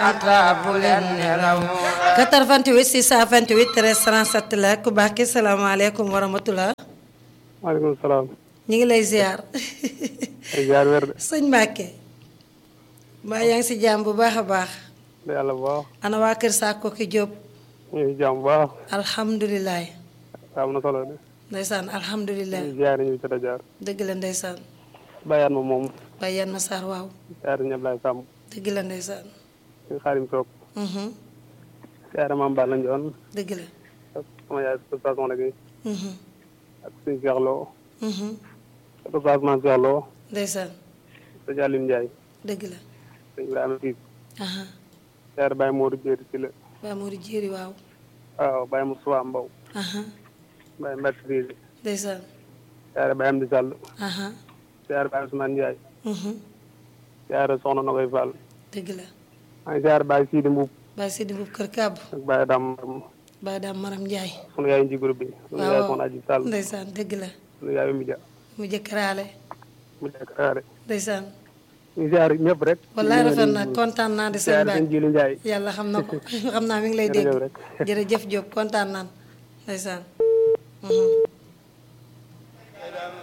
taabu leen nelaw 88 628 13 37 la ku baax ki salaamaaleykum wa rahmatulah. maaleykum salaam. ñu ngi lay ziar. ay ziar wér de. sëñ Mbacke. mbaa yaa ngi si jàmm bu baax a baax. de yàlla bu baax. ana waa Kër Sakko ki Diop. ñu ngi si jàmm bu baax. alhamdulilah. am na solo de. ndeysaan alhamdulilah. ñu ziar ñu jot a jaar. dëgg la ndeysaan. bàyyaat ma moom. waaye yan ma saar waaw. ziar ñu Ablaye Samb. dëgg la ndeysaan. ñu xaarim soog. Mhm, ziar maam Balla Ndione. dëgg la. ak sama yaay Oustaz Soxna Gueye. Mhm, ak suñu Cheikh Lo. mhm, ak Oustaz Mame Cheikh Lo. ndeysaan sëñ Aline Ndiaye. dëgg la. sëñ Ibrahima Siis. aha ziar Baye Modou Diéry ci la. Ba Mourou Jéeri waaw. waaw Baye Moussa Mbow. aha Baye Mbacke Rizi. ndeysaan. ziar Baye Amdi Sall. aha ziar Baye Ousmane Ndiaye. mhm, ziar Soxna Nogoy Fall. dëgg la. maa ngi ziar Baye Sidi Mbuub. Baye Sidi Mbuub Kër Kàbb. ak Baye Dame Baye Daam Maram Njaay. sunu yaay nji groupe bi. sunu yaay Soxna Aji Sall. ndeysaan dëgg la. sunu yaay Oumy Dia. mu jëkkëraale. mu nekk xaare. ndeysaan. ñu ziar ñëpp rek. wallaay rafet na kontaan naa di sëñ ziar Baye. sëñ Jili Ndiaye. yàlla xam na ko xam naa mi ngi lay dégg Jërëjëf rek. jërëjëf Diop kontaan naan ndeysaan. Mhm.